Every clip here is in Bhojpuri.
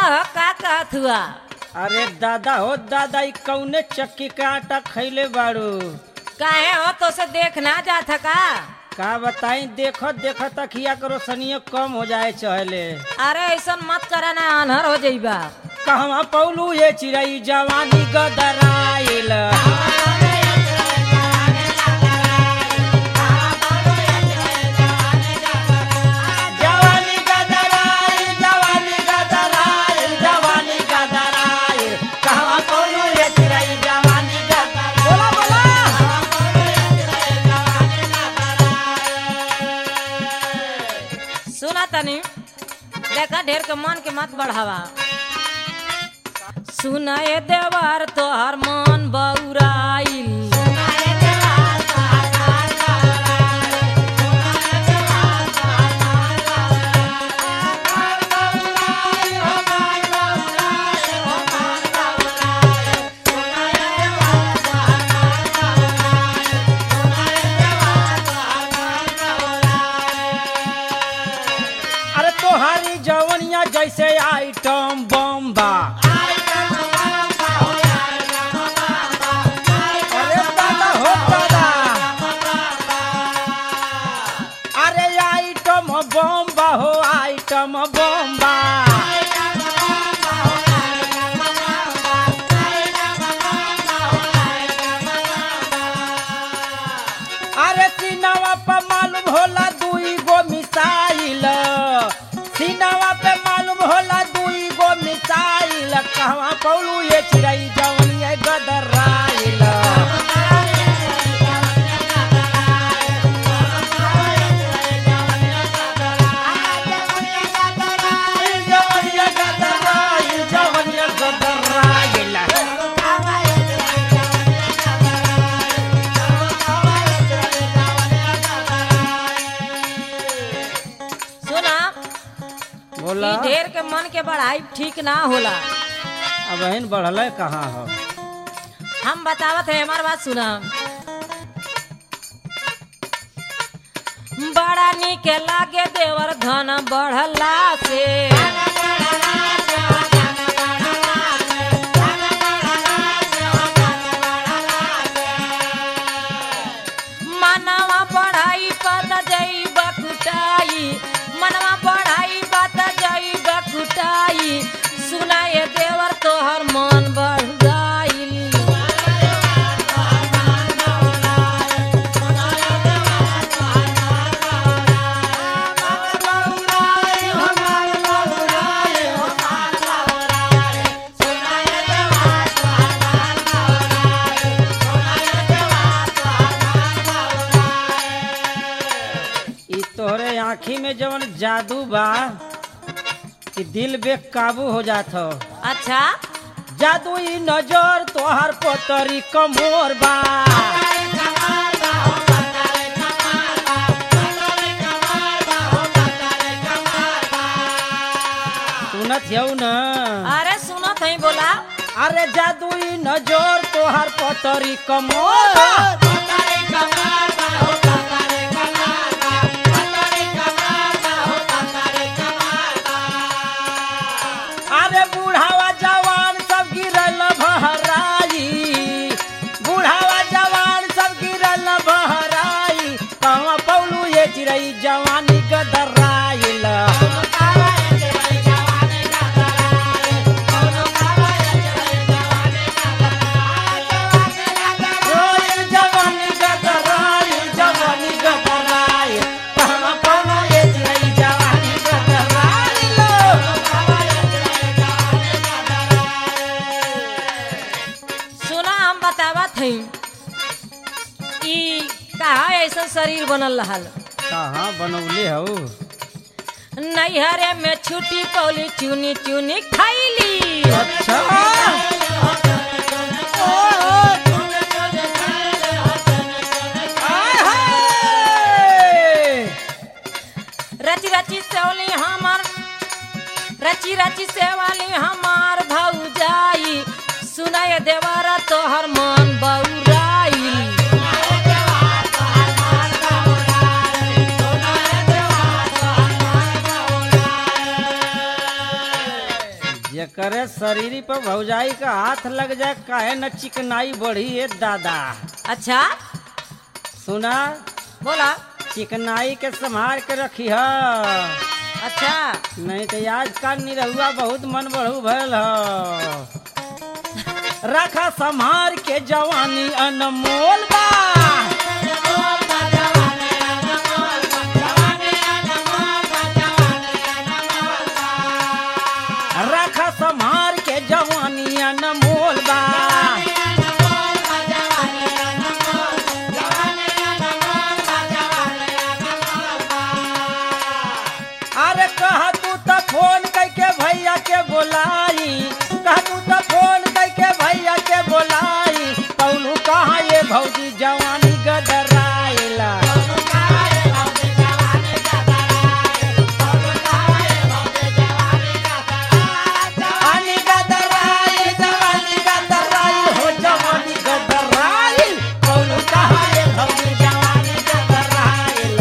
कह का कहत हुआ अरे दादा हो दादा ई कौने चक्की का आटा खैले बाड़ू काहे हो तो से देख ना जात है का का बताई देखो देखो तखिया करो सनियो कम हो जाए चहले अरे ऐसा मत करे ना अनहर हो जाइबा कहवा पौलू ये चिड़ई जवानी गदराइल जवानी गदराइल जवानी गदराइल जवानी गदराइल कहवा पौलू ये चिड़ई जवानी गदराइल बोला बोला सुना तनी देखा ढेर के मन के मत बढ़ावा सुनाए देवर तोहर मन बौराइल अरे तोहारी जवनिया जैसे आइटम बम्बा अरे दादा हो दादा अरे आइटम बम्बा हो आइटम बम्बा अरे सीनावा पर मालूम होला दुई गो मिसाइल सीनावा पे मालूम होला दुई गो मिसाइल कहवा पौलू ये चिड़ई जवनिया गदराइल जवनिया गदराइल जवनिया गदराइल सुना बोला ई ढेर के मन के बढ़ाई ठीक ना होला अब बहन बढ़ल कहाँ हो हम बतावत है हमार बात सुना बड़ा निक लागे देवर धन बढ़ला से मनवा बढ़ाई पत जई बकुटाई मनवा बढ़ाई पत जई बकुटाई सुनाए देवर तोहर मन बढ़ गइल ई तोहरे आँखी में जवन जादू बा कि दिल बेकाबू हो जात हो अच्छा जादू ई नजर तोहर पोतरी कमोर बा सुनत हऊ न अरे सुनो थई बोला अरे जादू ई नजर तोहर पोतरी कमोर बा। अरे बूढ़ावा जवान सब गिरल बहराई बूढ़ावा जवान सब गिरल बहराई कहवा पौलू ये चिड़ई जवानी गदराइल रोइल जवानी गदराइल जवानी गदराइल कहवा पौलू ये चिड़ई जवानी गदराइल सुना हम बतावत हई ई कहा ऐसा शरीर बनल रहल कहाँ बनौले हऊ नैहरे में छुट्टी पौली चुनी चुनी खैली अच्छा आय हाय! रची रची सेवली हमार रची रची सेवली हमार भौजाई सुनाय देवारा तोहर मन बौराई करे शरीरी पर भौजाई का हाथ लग जाए काहे न चिकनाई बढ़ी है दादा अच्छा सुना बोला चिकनाई के संभाल के रखी है अच्छा नहीं तो आजकल निरहुआ बहुत मन बढ़ू भयल ह रखा संभार के जवानी अनमोल बा रखा संभार के जवानी अनमोल बा अरे कह तू तो फोन करके भैया के बोलाई कह तू तो फोन करके भैया के बोलाई कौनू कहाँ ये भौजी जवानी गदराइला जवानी गदराइल, जवानी गदराइल, हो जवानी गदराइल। कौनू कहाँ ये भौजी जवानी गदराइल।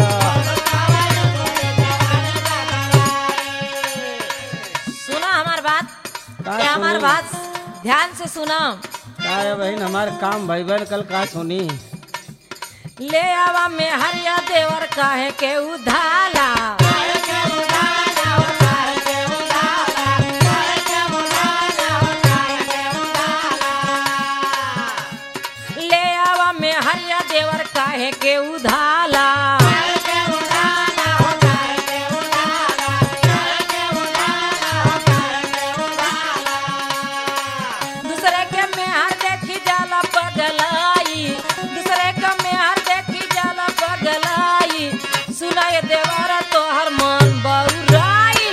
सुना हमार बात का ये हमार सुनी? बात ध्यान से सुना का है बहन हमार काम भैबन कल का सुनी ले आवा में हरिया देवर काहे के उधाला ले आवा में हरिया देवर काहे के उधाला दूसरे के मेहर देखी जाला पगलाई दूसरे के मेहर देखी जाला पगलाई सुनाए देवारा तोहर मन बउराई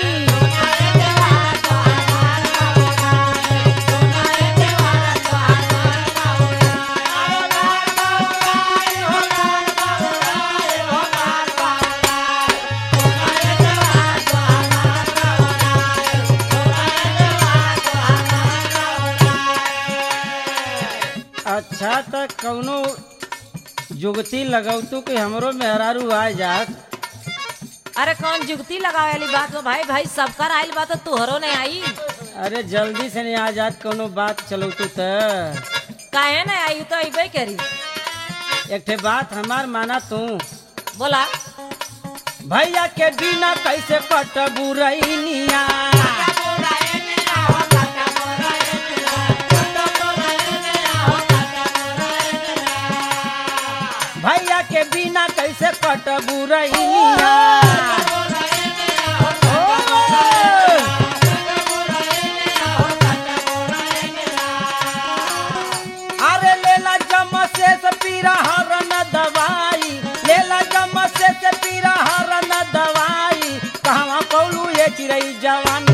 अच्छा त कौनो जुगती लगौतू कि हमरो मेहरारू आ जात अरे कौन जुगती लगावे वाली बात बा भाई भाई सबकर आइल बात तो तोहरो नहीं आई अरे जल्दी से नहीं आ जात कौनो बात चलौतू त काहे नहीं आई तो अबे करी एक ठे बात हमार माना तू बोला भैया के बिना कैसे कटबू रैनिया भैया के बिना कैसे कटबू रैनिया अरे लेला जमा से से पीरा हरन दवाई लेला जमा से से पीरा हरन दवाई कहवा पौलू ये चिड़ई जवानी